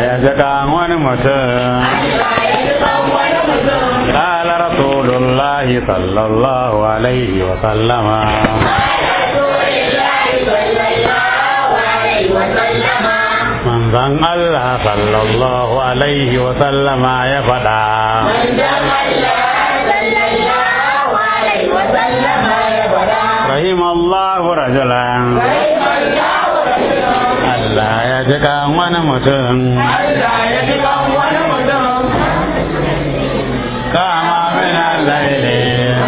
ya ji kan wani mutum قال رسول الله صلى الله عليه وسلم من ظن الله صلى الله عليه وسلم يا فدا رحم الله رجلا Allah ya ji kan wani mutum kama min al-laili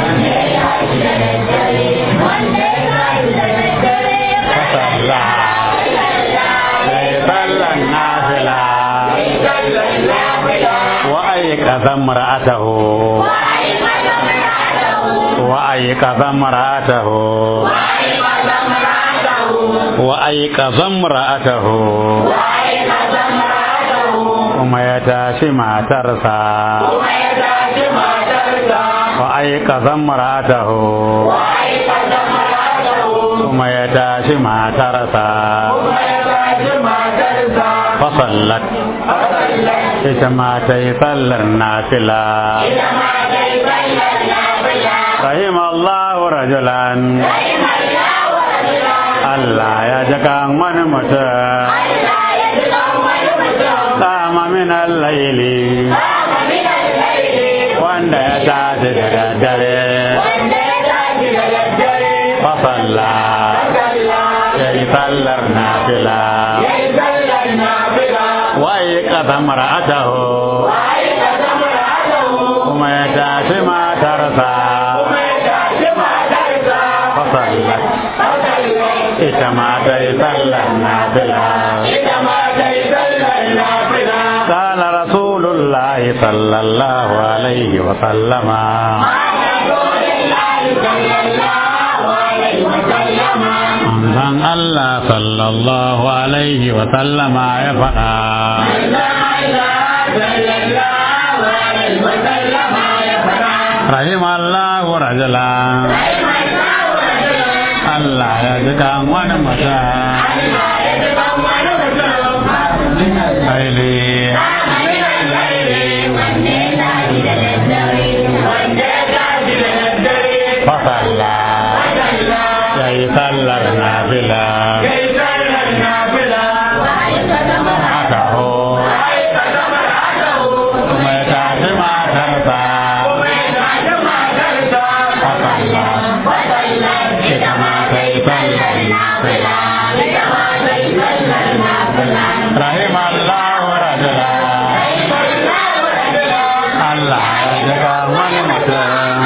fasalla sai sallan nafila wa ayyuka mar'atahu wa ayyuka mar'atahu wa ayyuka mar'atahu kuma ya tashi matarsa wa ayyuka mar'atahu kuma ya tashi matarsa fasallat ita ma ta yi sallar nafila rahim Allah rajulan Allah ya jaka wani mutum kama min al-laili wanda ya tashi da daddare fasalla ya yi sallar nafila waye kasan mara'atahu kuma ya tashi matarsa fasallat ita ma ta yi sallar nafila قال رسول الله صلى الله عليه وسلم manzon Allah sallallahu alaihi wa sallama ya faɗa rahim Allah rajula Allah ya ji kan wani mutum Aili fasalla ya yi sallar nafila haka ho kuma ya tafi matarsa fasalla ita ma ta yi sallar nafila rahim Allah rajula Allah ya jika wani mutum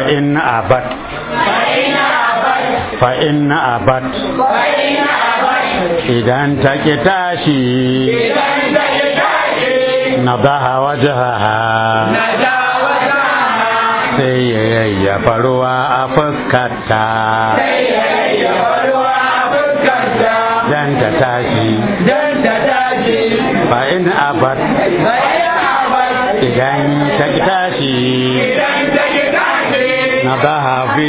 فإن أبت فإن أبت إذا انت tashi نضح وجهها sai ya yayyafa ruwa a fuskarta dan ta tashi fa in abat idan ta ki tashi na ba hafi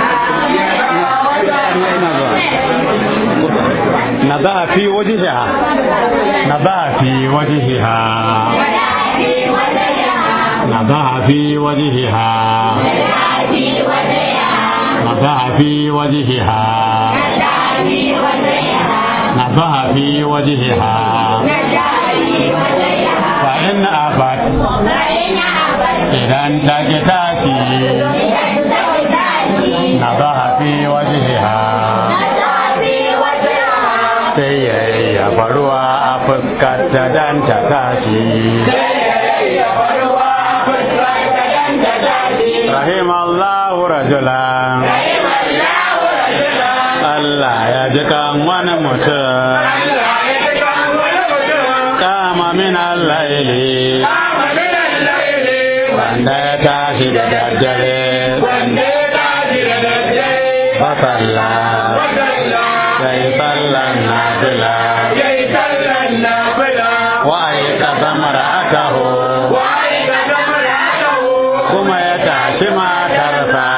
na ba fi wajiha na ba fi wajiha نضع في وجهها نضع في وجهها نضع في وجهها فإن أبت إذا انتجتاتي نضع في وجهها sai ya yayyafa ruwa a fuskarta don ta tashi رحم الله رجلا Allah ya ji kan wani mutum kama min al-laili wanda ya tashi da daddare fasalla sai sallan nafila wa aika zamar atahu kuma ya tashi matarsa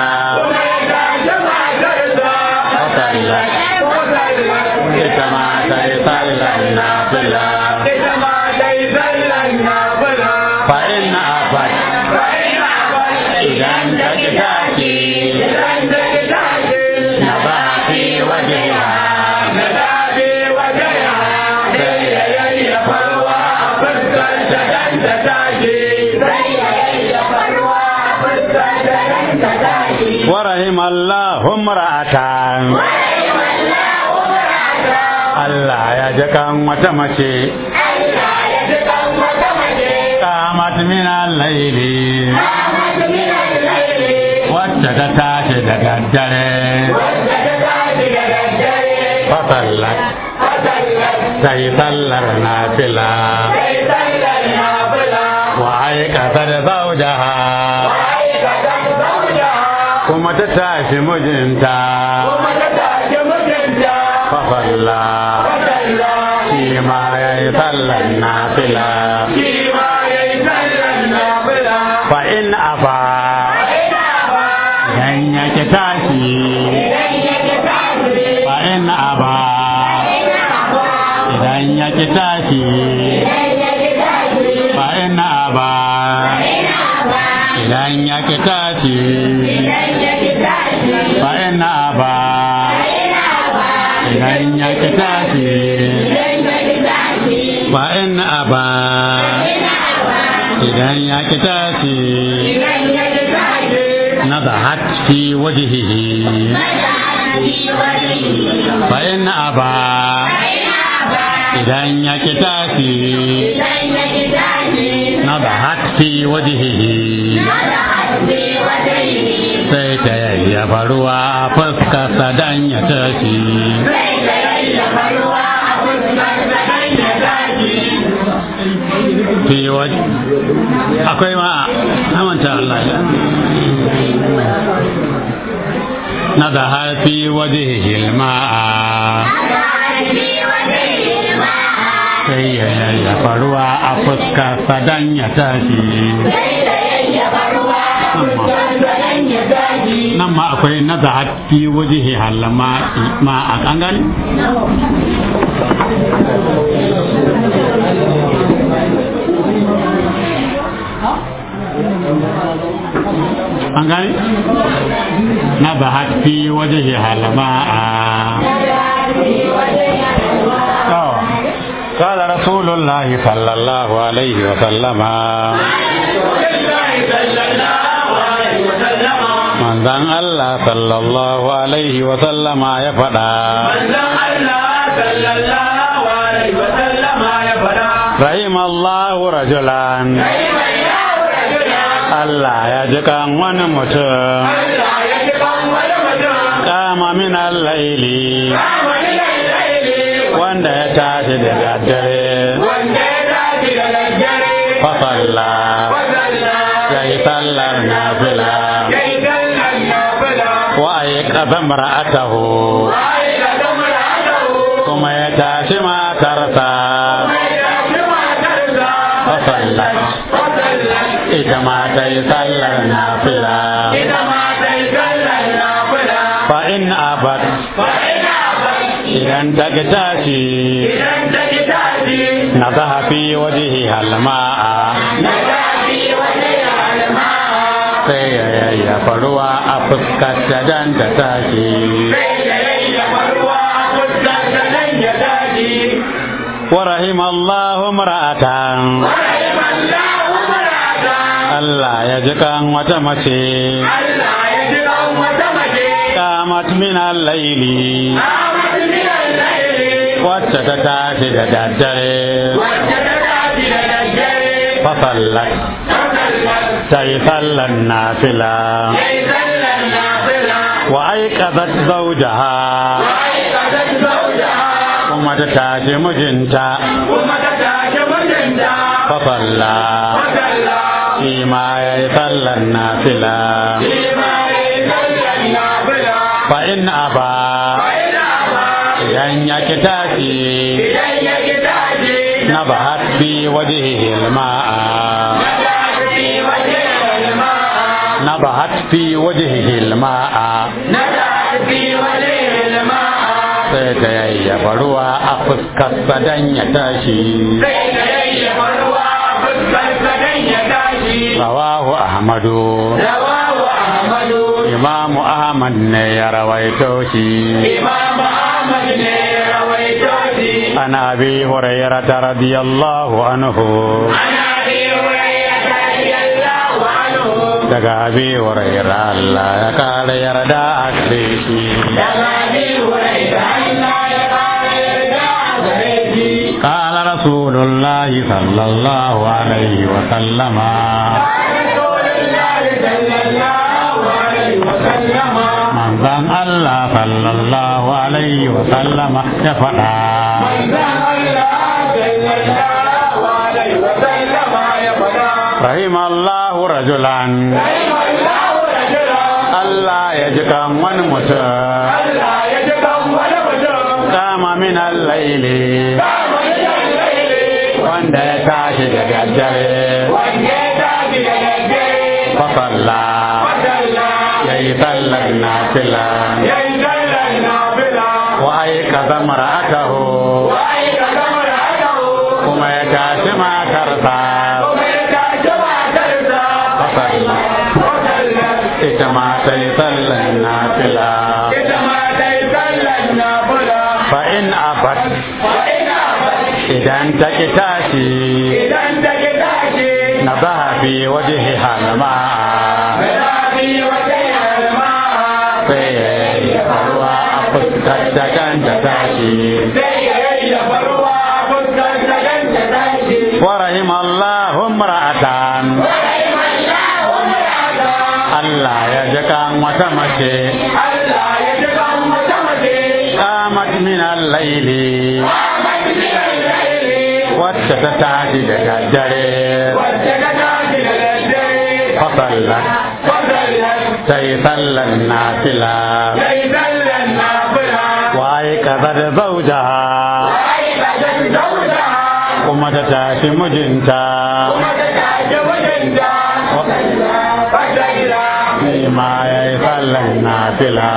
fasalla ita ma ta yi sallan nafila fa inna abat idan ta ki tashi na ba fi wajiha sai ya yayyafa ruwa a fuskar ta dan ta tashi ورحم الله امرأة Allah ya ji kan wata mace kamat min al-laili wacce ta tashi da daddare fasallat sai sallar nafila wa aikata da zaujaha kuma ta tashi mijinta fasalla shi ma ya yi sallan nafila fa in aba dan ya ki tashi fa in aba idan ya ki tashi fa in aba idan ya ki tashi fa in aba idan ya ki tashi fa in aba idan ya ki tashi نضحت في وجهه فإن أبى إذا يكتافي نضحت في وجهه sai ta yayyafa ruwa a fuskarsa don ya tashi fi waje akwai ma amanta Allah ya na da har fi waje hilma'a sai ya yayyafa ruwa a fuskarsa don ya tashi nan ma akwai na da fi waje halama ma a kan gani an gani na da fi waje halama a قال رسول الله صلى الله عليه وسلم manzan Allah sallallahu alaihi wa sallama ya faɗa rahim Allahu rajulan Allah ya ji kan wani mutum kama min al-laili wanda ya tashi da daddare fa salla ya yi sallar nafila wa ayyuka mar'atahu kuma ya tashi matarsa fa salla ita ma ta yi sallar nafila fa in abat idan ta ki tashi na zahafi wajihi halma'a sai ya yayyafa ruwa a fuskar ta dan ta tashi wa rahimallahu mar'atan Allah ya ji kan wata mace kamat min al-laili wacce ta tashi da daddare fa sallat ta yi sallan nafila wa aikazat zawjaha kuma ta tashi mijinta fa salla shi ma ya yi sallan nafila fa in aba idan ya ki tashi na ba bi wajihi ma'a na ba fi wajihi ma'a sai ta yayyafa ruwa a fuskarsa dan ya tashi rawahu ahmadu imamu ahmad ne ya rawaito shi عن أبي هريرة رضي الله عنه daga abi huraira Allah ya kare yarda a gare shi قال رسول الله صلى الله عليه وسلم manzan Allah sallallahu alaihi wasallam ya faɗa رحم الله رجلا Allah ya ji kan wani mutum kama min al-laili wanda ya tashi da daddare fasalla ya yi sallar nafila wa aika zamar akahu kuma ya tashi matarsa fasalla ita ma ta yi sallar nafila fa in abat idan ta ki tashi na zahabi waje halama sai ya yi ruwa a fuskar da kan ta tashi wa rahim Allahu mar'atan Allah ya ji kan wata mace qamat min al-laili wacce ta tashi da daddare fasallat ta yi sallan nafila waye kaza da zaujaha kuma ta tashi mijinta shi ma ya yi sallan nafila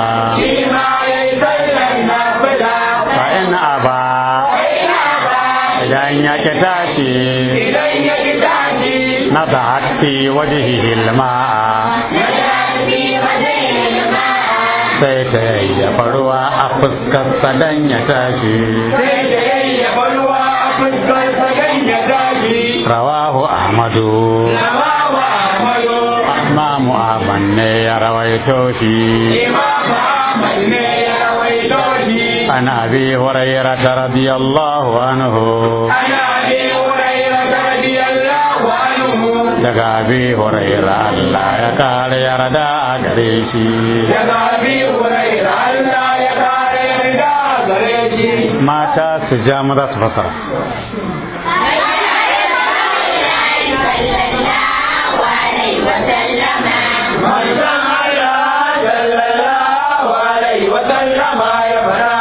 fa in aba idan ya ki tashi na ta hatti wajihi hilma'a sai ta yayyafa ruwa a fuskarsa dan ya tashi rawahu ahmadu imamu ahmad ne ya rawaito shi عن أبي هريرة رضي الله عنه daga abi huraira Allah ya kare yarda a gare shi daga abi huraira Allah gare shi mata su ja maza su fasara manzon Allah sallallahu alaihi wa sallama ya fara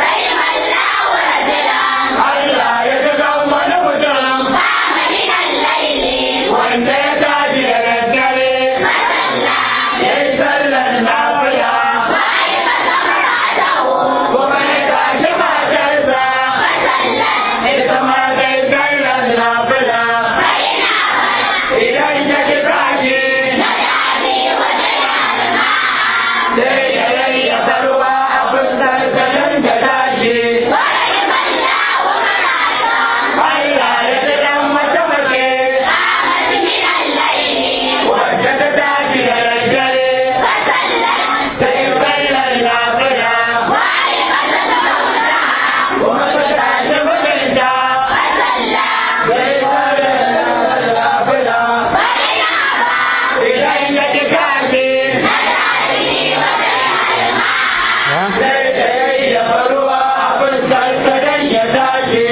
Allah ya ga wani mutum wanda ya tashi da daddare ya yi sallar lafiya kuma ya tashi matarsa ita ma ta yi sallar lafiya idan ya ki tashi sai ya yayyafa ruwa a fuskar sanan da tashi Allah ya ji dan mace mace wacce ta tashi da daddare sai sallar lafiya kuma ta tashi mijinta sai sallar lafiya idan ya ki tashi sai da yayyafa ruwa a fuskar sanan ya tashi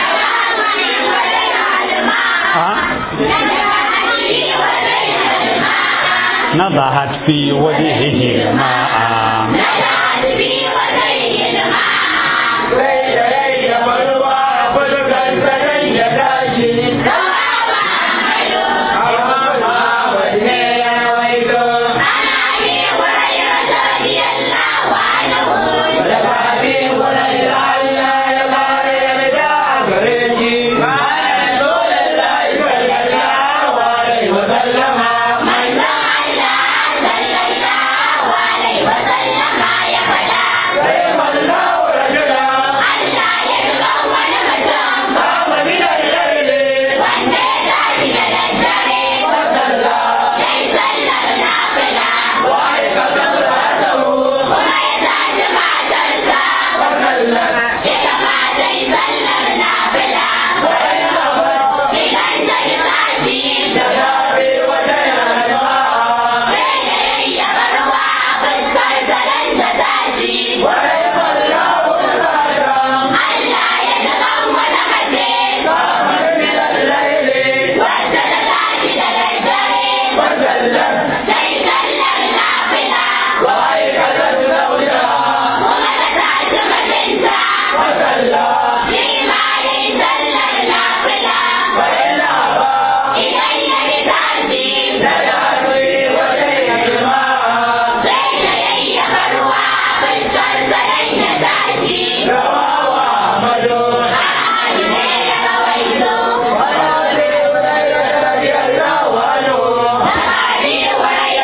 نضحت في وجهه الماء sai da yayyafa ruwa a fuskar sanan ya tashi wanne ya waito da fadi wurin da Allah ya bada yarda gare shi bayan dole laifin sallallahu alaihi wa sallama sai wallahu rajula kama min al-layli fasalla wa aikata salatahu fasalla da safe wata yalma wa wallahu rajula kama min al-layli fasalla wa aikata zawjaha fasalla فإن أبى لا يأتي ويجمع رواه أحمد رضي الله عنه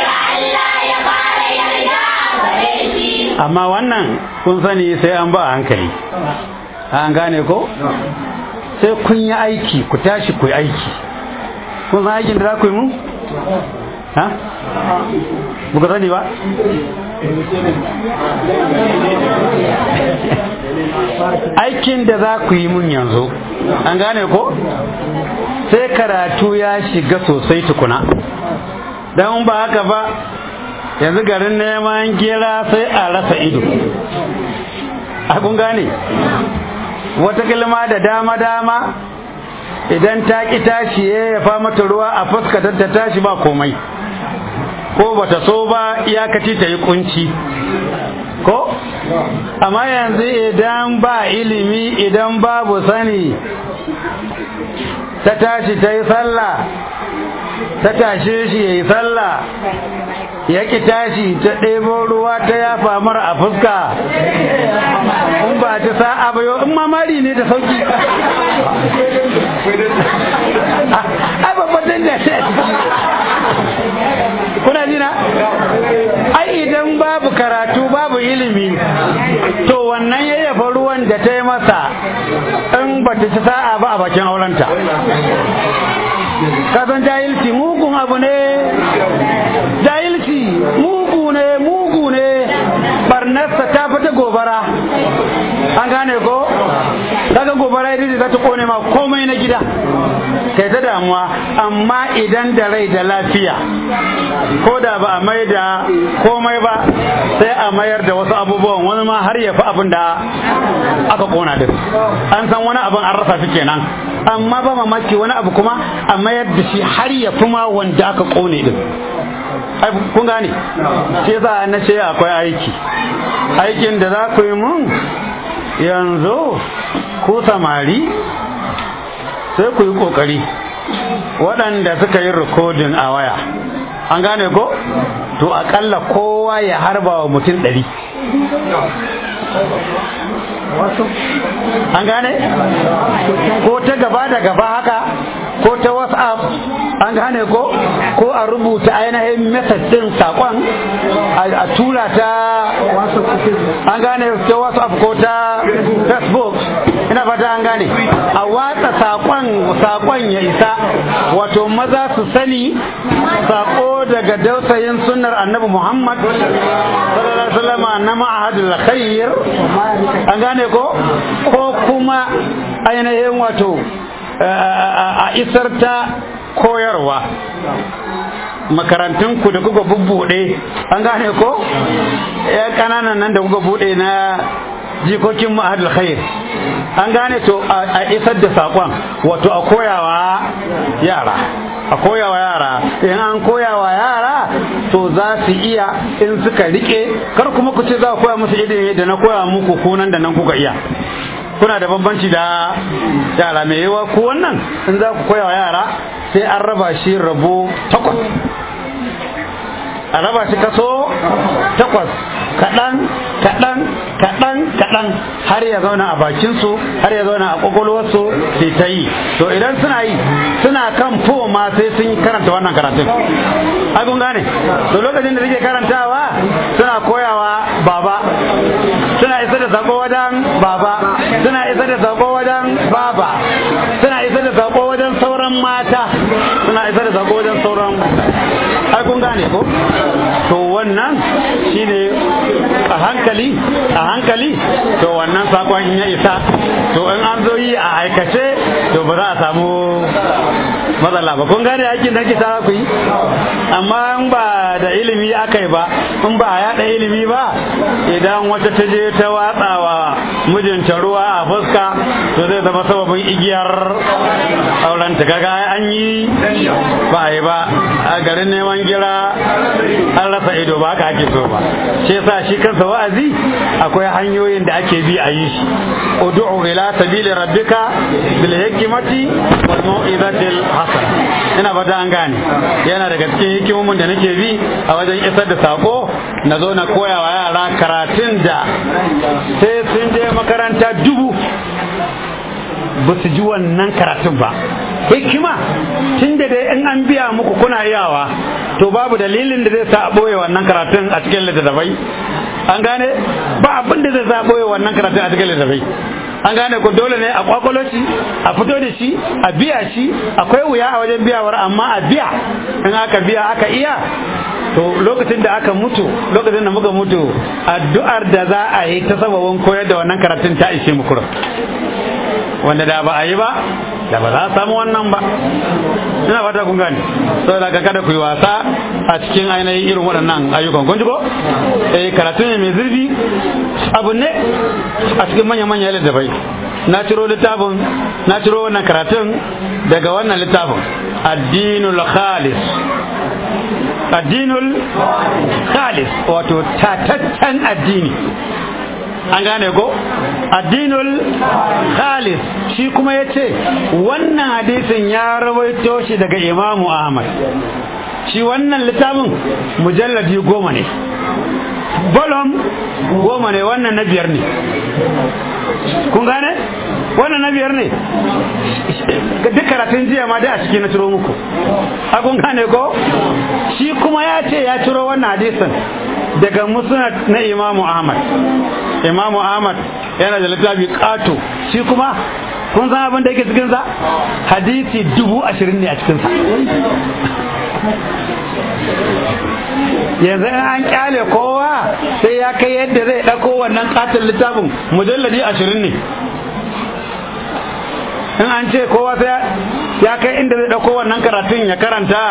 amma wannan kun sani sai an ba a hankali an gane ko sai kun yi aiki ku tashi ku yi aiki kun san aikin da za ku yi mu ha buka sani ba aikin da za ku yi mun yanzu an gane ko sai karatu ya shiga sosai tukuna don ba haka ba yanzu garin neman gira sai a rasa ido a kun gane wata kilma da dama-dama idan ta ki tashi ya fa mata ruwa a fuskatar ta tashi ba komai ko bata so ba iyakaci ta yi kunci ko amma yanzu idan ba ilimi idan babu sani ta tashi ta yi sallah ta tashe shi ya yi sallah ya ki tashi ta ɗebo ruwa ta yafa mara a fuska in ba ta sa'a ba yau in mamari ne da sauki ai babban da shi kuna jina ai idan babu karatu babu ilimi to wannan yayyafa ruwan da ta yi masa in ba ta ci sa'a ba a bakin aurenta kasan jahilci mugun abu ne jahilci mugu ne mugu ne barnarsa ta fita gobara an gane ko kaga gobara ita ce za ta kone ma komai na gida kai ta damuwa amma idan da rai da lafiya ko da ba a mai da komai ba sai a mayar da wasu abubuwan wani ma har ya fi abin da aka kona din an san wani abin an rasa shi kenan amma ba mamaki wani abu kuma a mayar da shi har ya fi ma wanda aka kone din kun gane shi yasa na ce akwai aiki aikin da za ku yi mun yanzu ku samari sai ku yi kokari waɗanda suka yi rikodin a waya an gane ko to akalla kowa ya harba wa mutum ɗari an gane ko ta gaba da gaba haka ko ta whatsapp an gane ko ko a rubuta ainihin message din sakon a tura ta an gane ta whatsapp ko ta facebook ina fata an gane a watsa sakon sakon ya isa wato maza su sani sako daga dausayin sunnar annabi muhammad sallallahu alaihi wasallam na ma'ahadul khair an gane ko ko kuma ainihin wato a isar ta koyarwa makarantunku da kuka bubbuɗe an gane ko ya ƙananan nan da kuka buɗe na jikokin ma'adul khair an gane to a isar da saƙon wato a koyawa yara a koyawa yara in an koyawa yara to za su iya in suka rike kar kuma ku ce za ku koya musu ilimi da na koya muku kunan da nan kuka iya kuna da bambanci da yara mai yawa ku wannan in za ku koya wa yara sai an raba shi rabo takwas a raba shi kaso takwas kaɗan kaɗan kaɗan kaɗan har ya zauna a bakinsu har ya zauna a ƙwaƙwalwarsu sai ta yi to idan suna yi suna kan fo ma sai sun yi karanta wannan karatun ai kun gane to lokacin da suke karantawa suna koyawa baba suna isa da sako wajen baba suna isa da sako wajen baba suna isa da sako wajen sauran mata suna isa da sako wajen sauran ai kun gane ko to wannan shine a hankali a hankali to wannan sakon in ya isa to in an zo yi a aikace to ba za a samu matsala ba kun gane aikin da kita ku yi amma in ba da ilimi aka yi ba in ba a yada ilimi ba idan wata ta je ta watsawa mijinta ruwa a fuska to zai zama sababin igiyar auren ta kaga an yi ba a yi ba a garin neman gira an rasa ido ba haka ake so ba shi yasa shi kansa wa'azi akwai hanyoyin da ake bi a yi shi ud'u ila sabili rabbika bil hikmati wal mau'izatil hasana ina fata an gane yana daga cikin hikimomin da nake bi a wajen isar da sako na zo na koya wa yara karatun da sai sun je makaranta dubu ba su ji wannan karatun ba hikima tun da dai in an biya muku kuna iyawa to babu dalilin da zai sa a ɓoye wannan karatun a cikin littattafai an gane ba abin da zai sa a ɓoye wannan karatun a cikin littattafai an gane ko dole ne a kwakwalo shi a fito da shi a biya shi akwai wuya a wajen biyawar amma a biya in aka biya aka iya to lokacin da aka mutu lokacin da muka mutu addu'ar da za a yi ta sababin koyar da wannan karatun ta ishe mu kurum wanda da ba a yi ba da ba za a samu wannan ba ina fata kun gane saboda ka kada ku yi wasa a cikin ainihin irin waɗannan ayyukan kun ji ko eh karatu ne mai zurfi abu ne a cikin manya manya littafai na ciro littafin na ciro wannan karatun daga wannan littafin addinul khalis addinul khalis wato tataccen addini an gane ko addinul khalis shi kuma ya ce wannan hadisin ya rawaito shi daga imamu ahmad shi wannan littafin mujalladi goma ne bolom goma ne wannan na biyar ne kun gane wannan na biyar ne duk karatun jiya ma dai a ciki na ciro muku a kun gane ko shi kuma ya ce ya ciro wannan hadisin daga musnad na imamu ahmad imamu ahmad yana da littafi kato shi kuma kun san abin da yake cikinsa hadisi dubu ashirin ne a cikinsa yanzu in an kyale kowa sai ya kai yadda zai ɗauko wannan katon littafin mujalladi ashirin ne in an ce kowa sai ya kai inda zai dauko wannan karatun ya karanta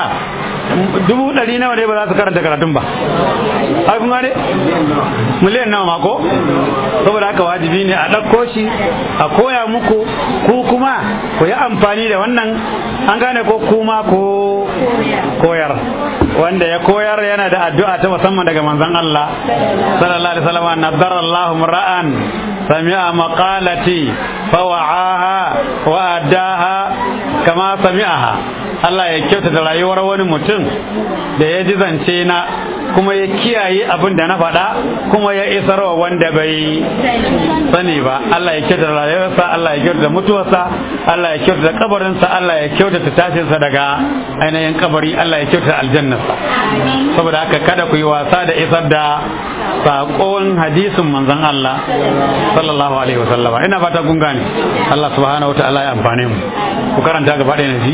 dubu ɗari nawa ne ba za su karanta karatun ba ai kuma ne miliyan nawa mako saboda haka wajibi ne a ɗauko shi a koya muku ku kuma ku yi amfani da wannan an gane ko kuma ko koyar wanda ya koyar yana da addu'a ta musamman daga manzon Allah sallallahu alaihi wasallam nadara Allahu ra'an sami'a maqalati fawa'aha wa addaha kama sami'aha Allah ya kyautata rayuwar wani mutum da ya ji zance na kuma ya kiyaye abin da na faɗa kuma ya isarwa wanda bai sani ba Allah ya kyautata rayuwarsa Allah ya kyautata mutuwarsa Allah ya kyautata kabarinsa Allah ya kyautata tashinsa daga ainihin kabari Allah ya kyautata aljannarsa saboda haka kada ku yi wasa da isar da saƙon hadisin manzon Allah sallallahu alaihi wasallama ina fata kun gane Allah subhanahu wa ta'ala ya amfane mu ku karanta gaba ɗaya na ji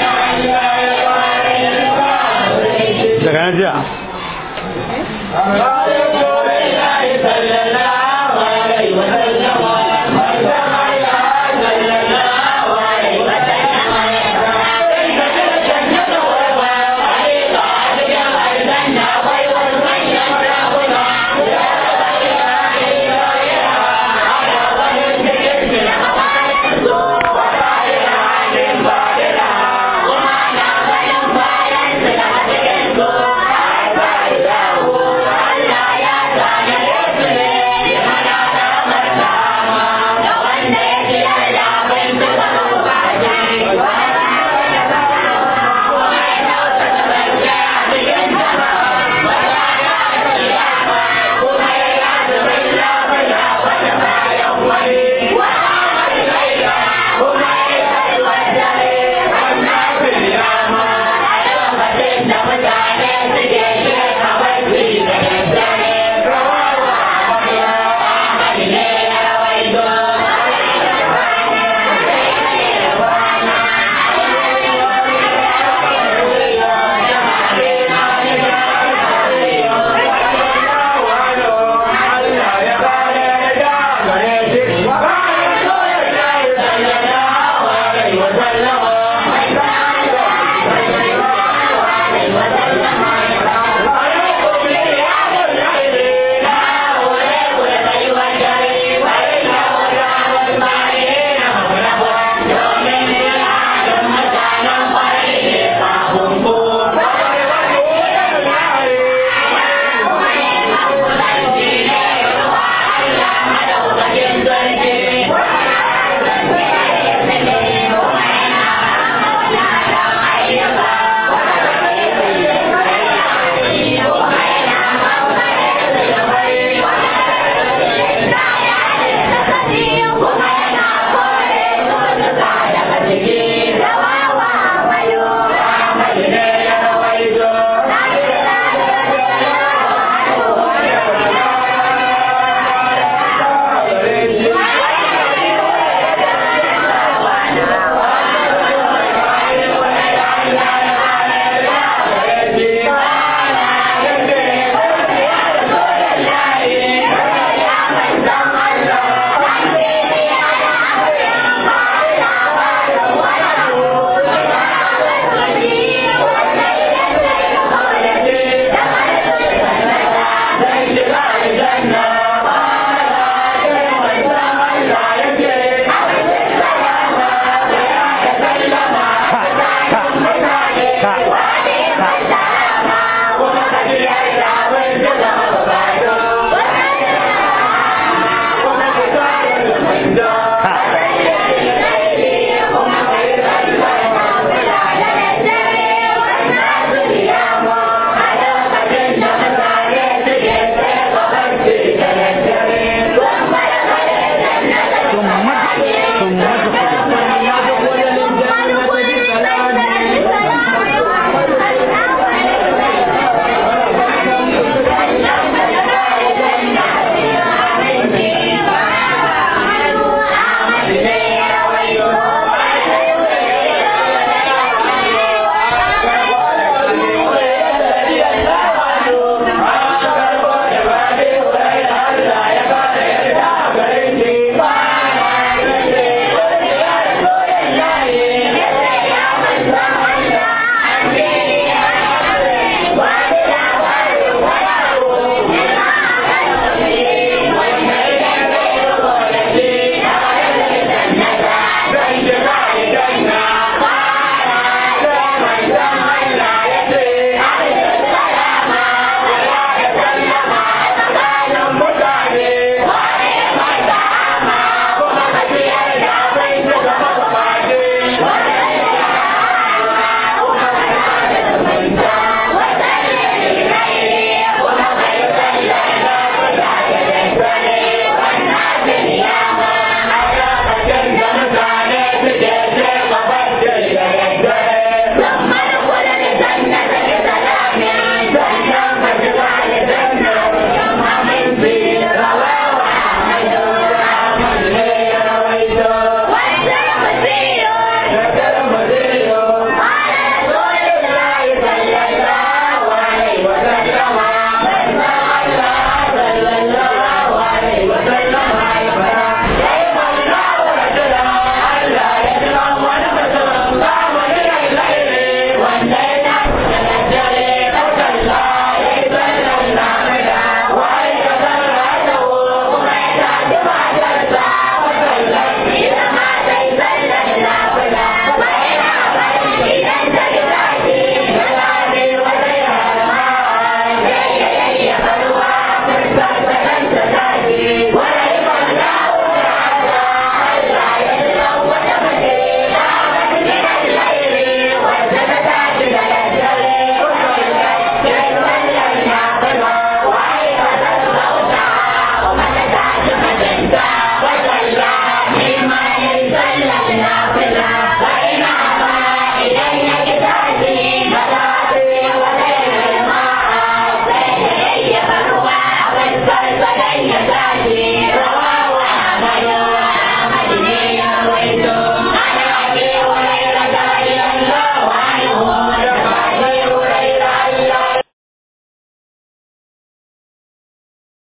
daga nan jiya